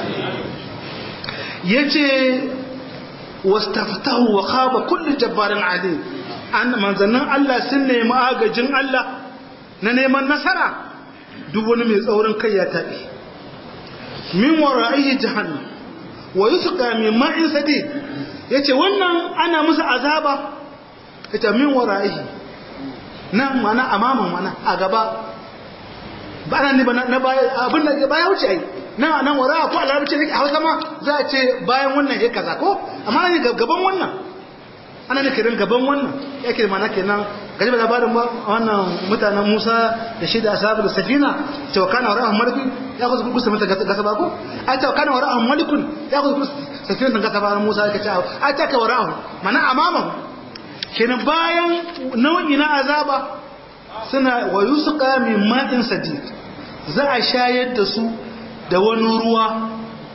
ya ce wastaftahu wa khaba kullu jabbarin ali an manzannin Allah sun nemi agajin Allah na neman nasara duk wani mai tsaurin kai ya taɓe min wara'ihi jahannam wa yusqa min ma'in sadid yace wannan ana musu azaba ita min wara'ihi nan mana amaman mana a gaba ba nan ne ba na baya abin da baya wuce ai na nan wara ko a larabci ne a hausa ma za a ce bayan wannan ya kaza ko amma ne gaban wannan ana ne kiran gaban wannan yake da mana kenan gaji ba labarin ba wannan mutanen Musa da shi da ashabu da safina cewa kana wara maliki ya kusa kusa mata gasa ba ko ai cewa kana wara malikun ya kusa kusa safina da gasa ba Musa ya ce ai ta ka wara mana amama kenan bayan nau'i na azaba suna wa yusqa min ma'in sadid za a shayar da su da wani ruwa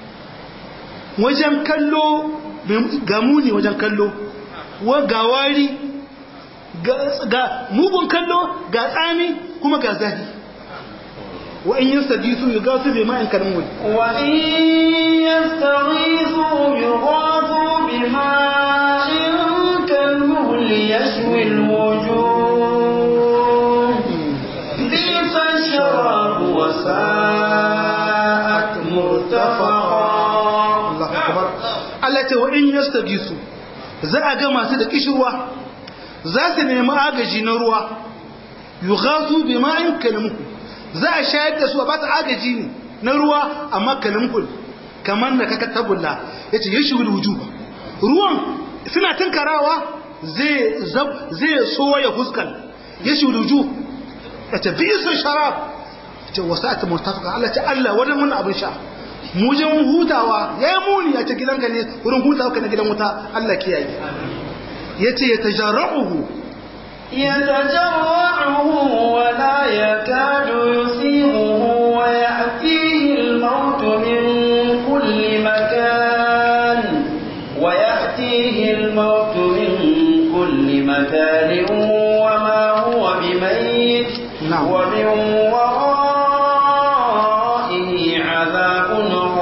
wajen kallo ga muni wajen kallo wa ga wari ga mugun kallo ga tsami kuma ga zahi wa in yastaghisu yughasu bi ma'in kalmul wa in yastaghisu yughasu bi ma'in kalmul yashwi al-wujuh bi'sa ash-sharab wa sa'at murtafaqa Allah akbar Allah ce wa in yastaghisu za a ga masu da kishirwa za su nemi agaji na ruwa yughasu bi ma'in kalmul za a shayar da su a ba su agaji ne na ruwa amma kalmul kamar da kaka tabulla yace yashwi al-wujuh ruwan suna tunkarawa zai zai soya huskal yashwi al-wujuh yace bi'sa sharab ce wasa'at murtafaqa Allah ce Allah wannan mun abin sha mujin hutawa ya yi muni a cikin gidanka ne wurin hutawa ka na gidan wuta Allah kiyaye ya ce ya tajarra'uhu يتجرعه ولا يكاد يسيغه ويأتيه الموت من كل مكان ويأتيه الموت من كل مكان وما هو بميت نعم. ومن ورائه عذاب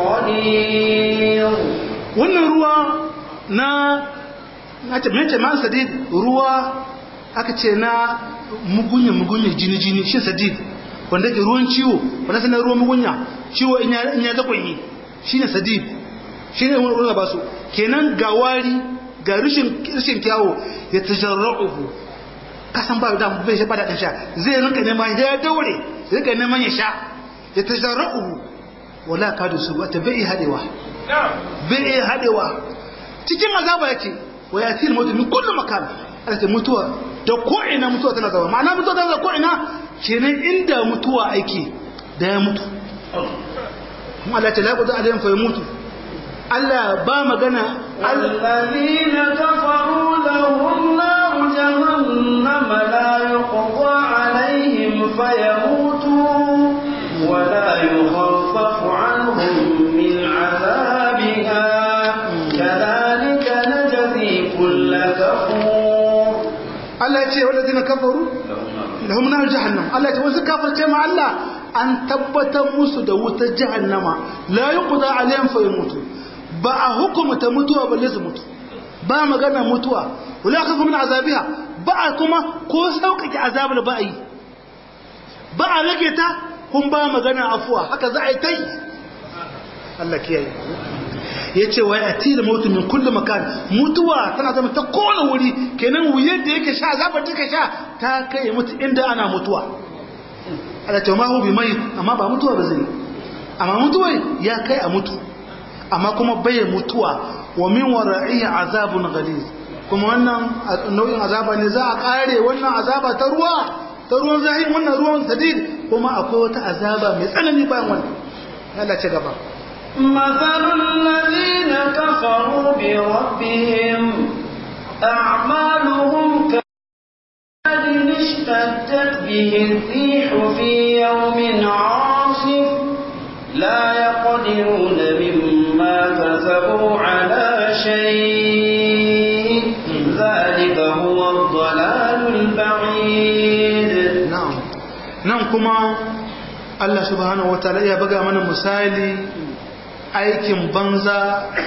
غليظ wannan ruwa na na ce mace ma sadid ruwa aka ce na mugunya mugunya jini jini shi sadid wanda ke ruwan ciwo wanda sanar ruwan mugunya ciwo in ya in ya zakwai shine sadid shine wani ruwa ba su kenan ga wari ga rishin rishin kyawo ya tajarra'uhu kasan ba da bai ba da sha zai rinka neman ya daure rinka neman ya sha ya tajarra'uhu wala kadu su wata bai hadewa bai iya haɗewa cikin azaba yake wa ya fil mutu min kullu makan alata mutuwa da ko'ina mutuwa tana zama ma'ana mutuwa tana zama ko'ina kenan inda mutuwa aiki da ya mutu kuma Allah ta laƙuta alayin fa ya mutu Allah ba magana الذين كفروا لهم نار جهنم لا يقضى عليهم فيموتوا ولا يخفف عنهم من عذابها كذلك نجزي كل كفور Allah ya ce wadda kafaru lahum nar jahannam Allah ya ce wasu kafirce ma Allah an tabbatar musu da wutar jahannama la yuqda alayhim fa yamutu ba a hukumta mutuwa balle su mutu ba magana mutuwa wala khafu min azabiha ba a kuma ko sauƙaƙe azabar ba a yi ba a rage ta kun ba magana afuwa haka za a yi ta yi Allah kiyaye ya ce wa ya tila mutu min kulli makan mutuwa tana zama ta kowane wuri kenan wuyar da yake sha zabar da yake sha ta kai mutu inda ana mutuwa Allah ce ma hu bi mai amma ba mutuwa ba zai amma mutuwa ya kai a mutu amma kuma bai mutuwa wa min wara'ihi azabun ghaliz kuma wannan nau'in azaba ne za a kare wannan azaba ta ruwa ta ruwan zahiri wannan ruwan sadid kuma akwai wata azaba mai tsanani bayan wannan Allah ce gaba مثل الذين كفروا بربهم أعمالهم كمثل اشتدت به الريح في يوم عاصف لا يقدرون مما كسبوا على شيء ذلك هو الضلال البعيد na'am nan kuma Allah subhanahu wataala ya buga mana misali aikin banza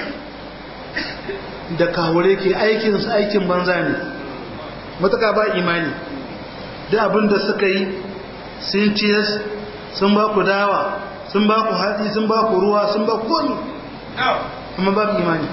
da kawure ke aikin su aikin banza ne mutaka ba imani da abin da suka yi sun ciyas sun ba ku dawa sun ba ku hatsi sun ba ku ruwa sun ba ku komi amma babu imani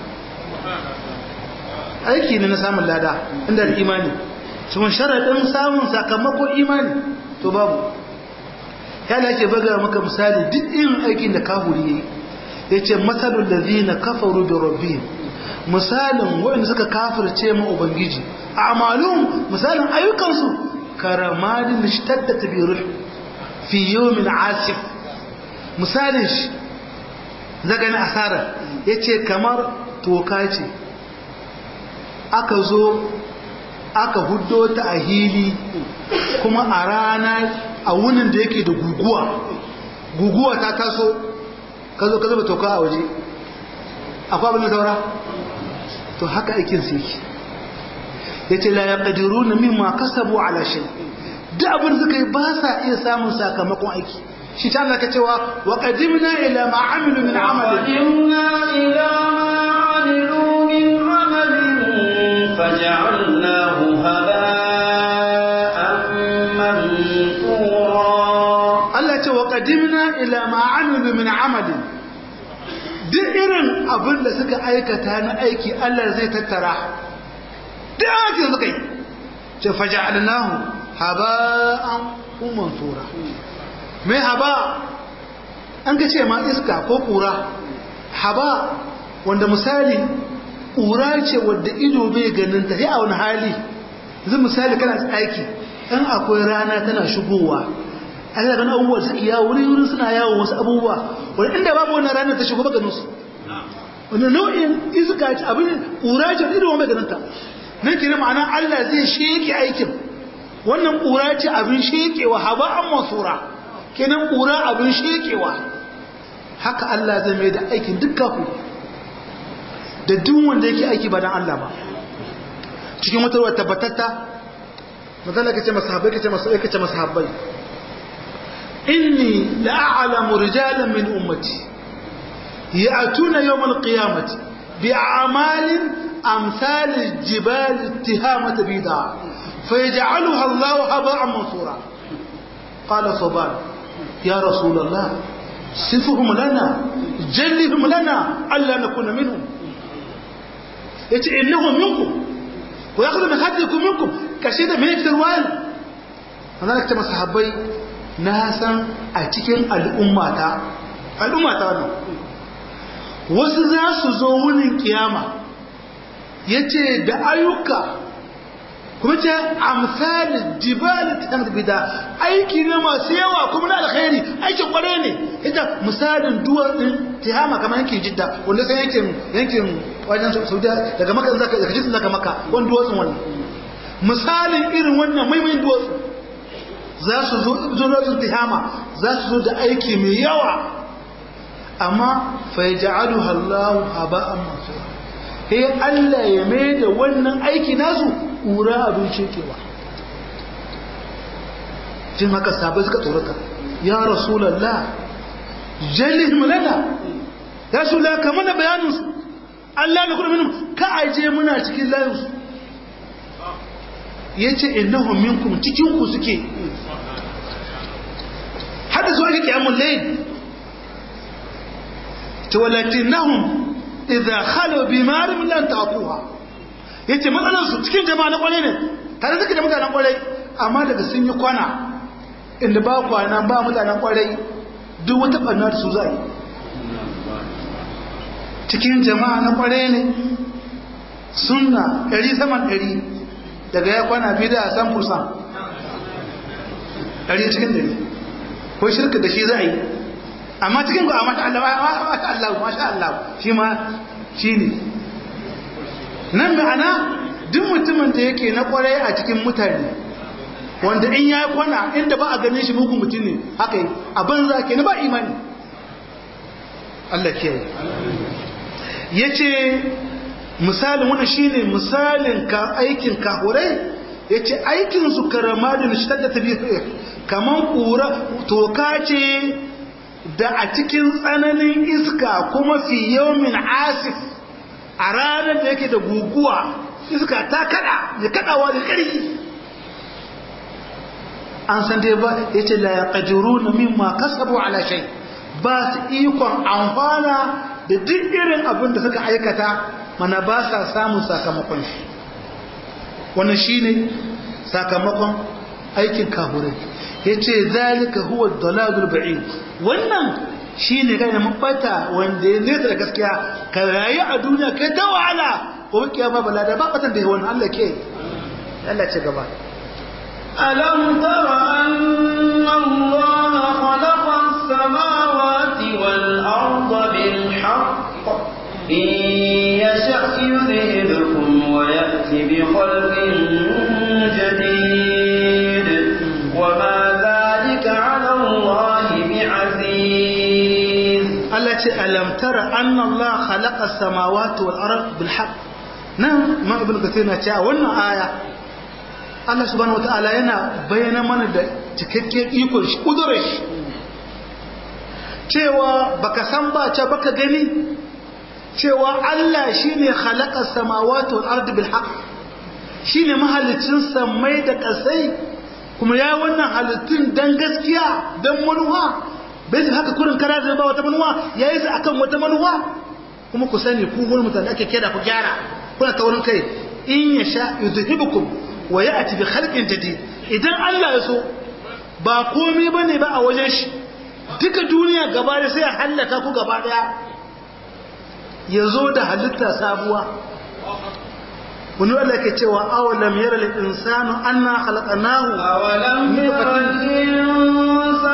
aiki ne na samun lada inda da imani sun sharaɗin samun sakamakon imani to babu yana ke baga maka misali duk irin aikin da kafuri yi ya ce matsalin da zina kafaru da rabbi misalin waɗanda suka kafirce ma ubangiji a amalun misalin ayyukansu karamadin da shi tattata birul fi yomin asif misalin shi zaga na asarar ya ce kamar toka ce aka zo aka huddo ta a hili kuma a rana a wunin da yake da guguwa guguwa ta taso ka zo ka zuba toka a waje akwai abin da saura to haka aikin su yake ya ce la ya ƙadiru na mimma kasabu ala shi duk abin suka yi ba sa iya samun sakamakon aiki shi ta zaka cewa wa qadimna ila ma amilu min amalin وقدمنا إلى ما عملوا من عمل فجعلناه هباء منثورا Allah ce wa qadimna ila ma amilu min amalin duk irin abin da suka aikata na aiki Allah zai tattara duk aikin suka yi ce faja'alnahu haba'an mansura me haba an ga ce ma iska ko kura haba wanda misali kura ce wadda ido bai ganin ta sai a wani hali yanzu misali kana aiki in akwai rana tana shigowa Allah ganin abubuwa suke yawo wuri wurin suna yawo wasu abubuwa wani inda babu wannan ranar ta shigo maganin su wani nau'in iska ce abin ƙura ce irin wani maganin ta nan kira ma'ana Allah zai sheke aikin wannan ƙura ce abin shekewa haba an masura kenan ƙura abin shekewa haka Allah zai mai da aikin duk kafu da duk wanda yake aiki ba dan Allah ba cikin wata ruwa tabbatatta mazala kace masahabai kace masahabai kace masahabai inni la'alamu rijalan min ummati ya'tuna yawm al-qiyamati bi'amalin amsal al-jibal ittihamat bida fayaj'aluha Allah haba'an mansura qala saban ya rasul Allah sifuhum lana jallihum lana alla nakuna minhum yace innahum minkum wa yakhudhu min hadikum minkum kashe da mai fitar wayan wannan ta masahabbai na san a cikin al'ummata al'ummata wannan wasu za su zo wurin kiyama yace da ayyuka kuma ce amsalin jibali ta bida aiki ne masu yawa kuma na alkhairi aikin kware ne ita misalin duwatsun tihama kamar yankin jidda wanda sai yankin yankin wajen saudiya daga maka zaka daga jisun zaka maka wani duwatsun wannan misalin irin wannan maimain duwatsu za su zo duwatsun tihama za su zo da aiki mai yawa amma fa yaj'aluha Allahu haba'an mansura sai Allah ya mai da wannan aiki nasu ƙura abin cekewa jin haka sabai suka tsorata ya rasulallah jallihim lana ya shula ka mana bayaninsu Allah na kudu minin ka aje muna cikin layinsu ya ce innahum minkum cikinku suke hada zuwa ga kiyamun layin ta walakinnahum idza khalu bi marim lan taquha yace matsalar su cikin jama'a na kwarai ne tare suke da mutanen kwarai amma daga sun yi kwana inda ba kwana ba mutanen kwarai duk wata barna da su za yi cikin jama'a na kwarai ne sunna ɗari saman ɗari daga ya kwana biyu da san fursan ɗari cikin ɗari ko shirka da shi za a yi amma cikin ku a masha Allah masha Allah masha Allah shi ma shi ne nan ma'ana duk mutumin da yake na kwarai a cikin mutane wanda in ya kwana inda ba a ganin shi mugun mutum ne haka yi a banza ke na ba imani Allah ke ya ce misalin wani shi ne misalin ka aikin kahurai ya ce aikinsu karama da nishitar da tafi kamar kura toka ce da a cikin tsananin iska kuma fi yawmin asif a ranar da yake da guguwa iska ta kada da kadawa da ƙarfi an san dai ba ya ce la yaqdiru na mimma kasabu ala shay ba su ikon amfana da duk irin abin da suka aikata mana ba sa samun sakamakon shi wannan shine sakamakon aikin kafurai yace zalika huwa dalalul ba'id wannan shi ne kai na mabata wanda ya nesa da gaskiya ka rayu a duniya kai ta wahala ko kiyama bala da babatan da wannan Allah ke Allah ce gaba ألم تر أن الله خلق السماوات والأرض بالحق إن يشأ يذهبكم ويأتي بخلق جديد وما ذلك على الله بعزيز التي ألم تر أن الله خلق السماوات والأرض بالحق nan ma ibn kathir na cewa wannan aya Allah subhanahu wataala yana bayyana mana da cikakken ikon shi kudurar shi cewa baka san ba ce baka gani cewa Allah shine khalaqa samawati wal ardi bil haqq shine mahalicin samai da kasai kuma ya wannan halittun dan gaskiya dan manuwa bai su haka kurin kara da ba wata manuwa yayi su akan wata manuwa kuma ku sani ku gurin mutane ake kira ku gyara kuna ta wurin kai in ya sha yudhibukum wa ya'ti bi khalqin jadid idan Allah ya so ba komai bane ba a wajen shi duka duniya gaba da sai ya hallaka ku gaba daya ya zo da halitta sabuwa wani wanda ke cewa awalam yara lil insanu anna khalaqnahu أولم ير الإنسان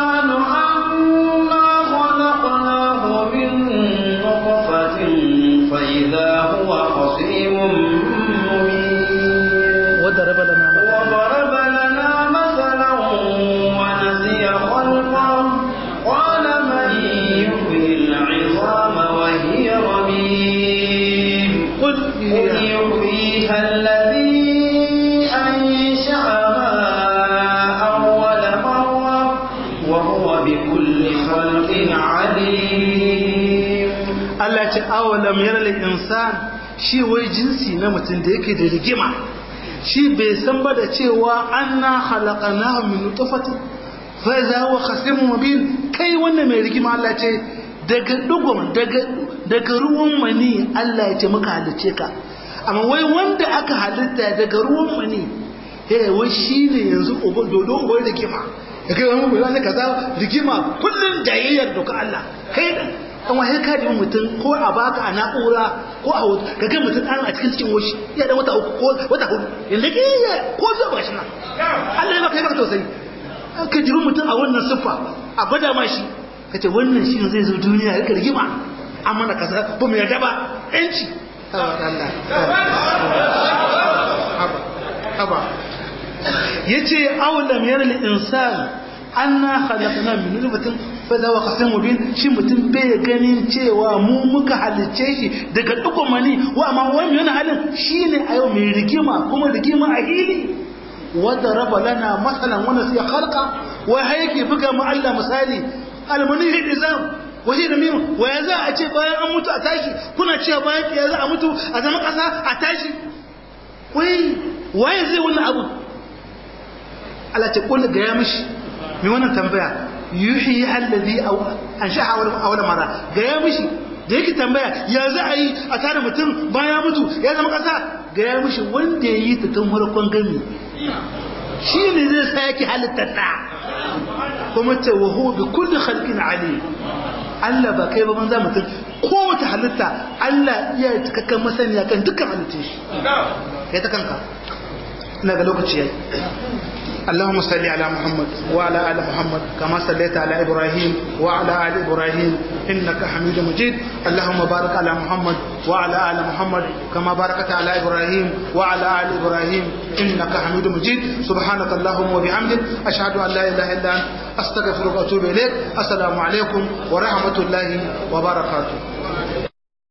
ce awalam yaral insan shi wai jinsi na mutum da yake da rigima shi bai san ba da cewa anna khalaqnahu min nutfatin fa idza huwa khasimun mubin kai wannan mai rigima Allah ce daga dugun daga daga ruwan mani Allah ya ce muka halice ka amma wai wanda aka halitta daga ruwan mani eh wai shine yanzu uba dodo uba rigima ya kai wani mai kaza rigima kullun jayayyar doka Allah kai an wahai ka da mutum ko a baka a na'ura ko a hoto ka ga mutum an a cikin cikin woshi ya dan wata uku ko wata hudu yanda ke ya ko zo ba shi nan Allah ya baka ya baka tausayi an ka jiri mutum a wannan siffa a gwada ma shi ka ce wannan shi zai zo duniya ya rigima an mana kaza ba mu yarda ba yanci haba ya ce aulam yaral insan anna khalaqna min nutfatin fa zawa qasim mubin shi mutum bai ganin cewa mu muka halicce shi daga dukkan mani wa amma wani yana halin shine a yau mai rigima kuma rigima a hili wanda raba lana masalan wanda sai khalqa wa hayake buga mu Allah misali almani hidizam waje da mimu wa ya za a ce bayan an mutu a tashi kuna cewa bayan ya za a mutu a zama kasa a tashi wai waye zai wannan abu Allah ce kullu ga ya mishi mai wannan tambaya yuhi allazi an sha'a awwal mara ga ya mishi da yake tambaya ya za a yi a tare mutum bayan mutu ya zama kasa ga ya mishi wanda ya yi ta tun farkon gami shi ne zai sa yake halittar da kuma ce wa huwa bi kulli khalqin alim Allah ba kai ba banza mutum kowace halitta Allah iya cikakken masaniya kan dukkan halittun shi kai ta kanka ina ga lokaci yayi اللهم صل على محمد وعلى ال محمد كما صليت على ابراهيم وعلى ال ابراهيم انك حميد مجيد اللهم بارك على محمد وعلى ال محمد كما باركت على ابراهيم وعلى ال ابراهيم انك حميد مجيد سبحانك اللهم وبحمدك اشهد ان لا اله الا انت استغفرك واتوب اليك السلام عليكم ورحمه الله وبركاته